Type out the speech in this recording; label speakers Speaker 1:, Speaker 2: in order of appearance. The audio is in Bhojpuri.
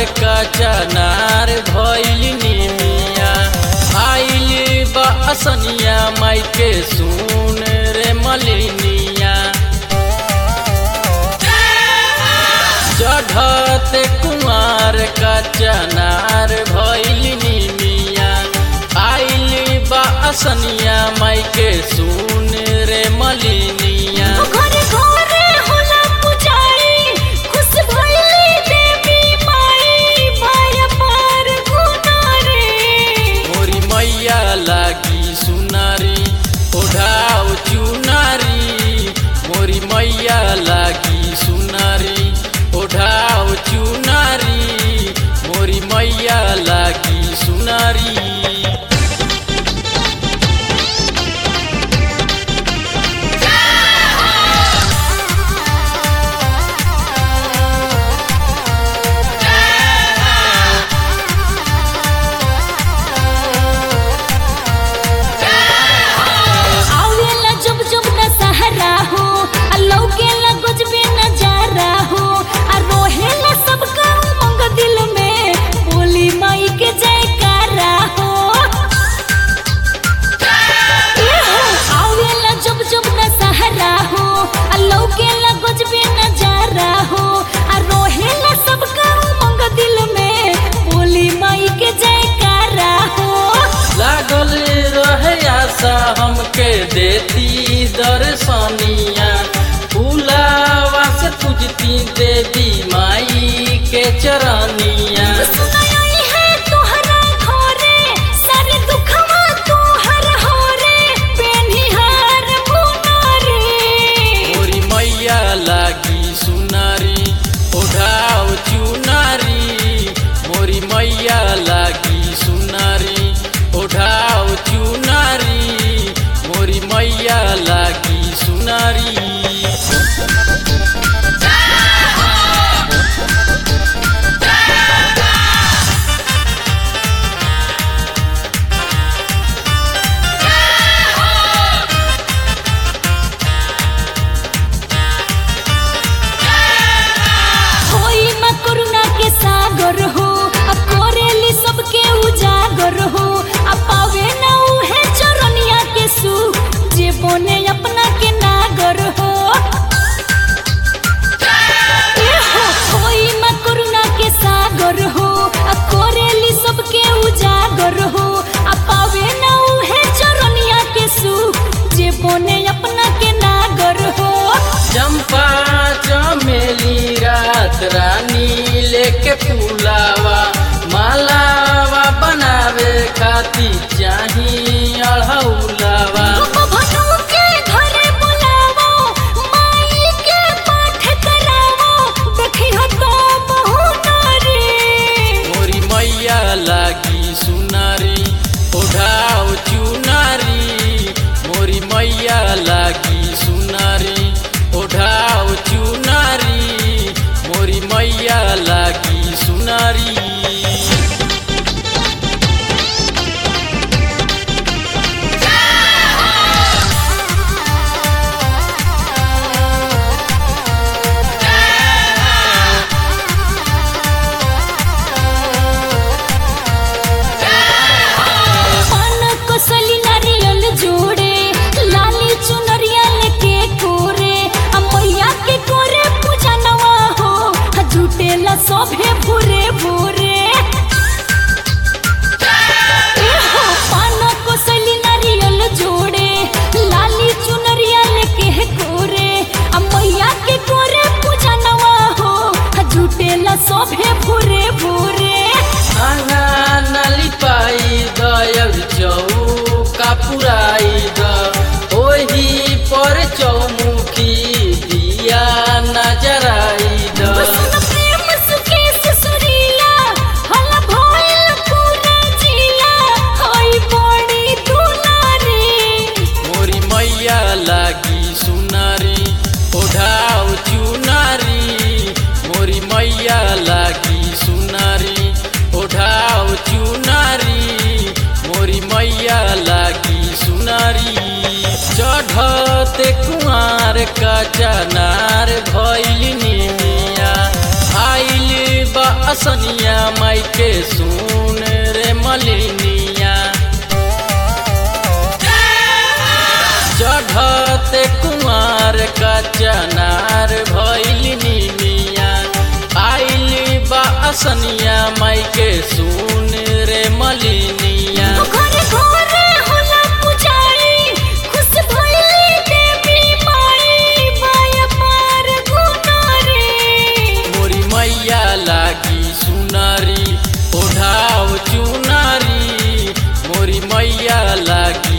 Speaker 1: का चनार भइल निमिया आइल बा असनिया माई के सुन रे मलिनिया चढ़त कुमार का चनार भइल निमिया आइल बा असनिया माई के सुन रे मलिनिया
Speaker 2: घरे घरे होला पुजारी खुश भइली देवी माई भय पार गुनारे
Speaker 1: मोरी मैया लागी सुनारी ओढ़ाओ चुनारी मोरी मैया लागी सुनारी ओढ़ाओ चुनारी मोरी मैया लागी सुनारी
Speaker 2: आवेला जब जब न सहारा हो आ लौकेला गजबे नजारा हो आ रोहेला सबका उमंग दिल में बोली माई के जयकारा हो आवेला जब जब न सहारा हो आ लौकेला गजबे नजारा हो आ रोहेला सबका उमंग दिल में बोली माई के जयकारा हो
Speaker 1: लागल रहे आशा हमके देती दर्शनिया फूलावा से पूजती देवी माई के चरनिया
Speaker 2: सुनाई है तोहरा घरे सारे दुखवा तोहर होरे पेनिहार मुनारे
Speaker 1: मोरी मैया लागी सुनारी ओढ़ाओ चुनारी मोरी मैया लागी सुनारी ओढ़ाओ चुनारी मोरी मैया लागी सुनारी
Speaker 2: होई मां करुणा के सागर हो अब कोरेली सबके उजागर हो अब पावे ना उहे चरनिया के सुख जे बने अपना के नागर हो ए हो, होई मां करुणा के सागर हो अब कोरेली सबके उजागर हो अब पावे ना उहे चरनिया के सुख जे बने अपना के नागर हो
Speaker 1: चंपा चमेली रात रानी लेके फूलावा मालावा बनावे खाती चाही अढ़ौलावा
Speaker 2: भनु के घरे बुलावो माई के पाठ करावो देखी हो तो बहुत रे
Speaker 1: मोरी मैया लागी सुनारी ओढ़ाओ चुनारी मोरी मैया लागी सुनारी ओढ़ाओ चुनारी मोरी मैया लागी सुनारी
Speaker 2: पान को सली नारियल जोड़े लाली चुनरिया लेके कोरे आ मैया के कोरे पूजा नवा हो आ झूठेला सभे भूरे भूरे ए हो, पान को सली नारियल जोड़े लाली चुनरिया लेके कोरे आ मैया के कोरे पूजा नवा हो आ झूठेला सभे भूरे भूरे
Speaker 1: आंगा नाली पाई दयल चौका पुराई द ओही पर चौमुखी दिया नजराई द
Speaker 2: बसन प्रेम सुकेश सुरीला हला भइल पूरा जिला होई बड़ी दुलारी
Speaker 1: मोरी मैया लागी सुनारी ओढ़ाओ चुनारी मोरी मैया लागी सुनारी ओढ़ाओ चुनारी मोरी मैया लागी सुनारी चढ़ते कुआर का चनार भइल निमिया आइल बा असनिया माई के सुन रे मलिनिया चढ़ते कुमार का चनार भैलिनी मिया आइली बा असनिया माई के सुन रे मलिनिया
Speaker 2: घरे घरे होला पुजारी खुश भइली देवी माई माया पार गुनारे
Speaker 1: मोरी मैया लागी सुनारी ओढ़ाओ चुनारी मोरी मैया लागी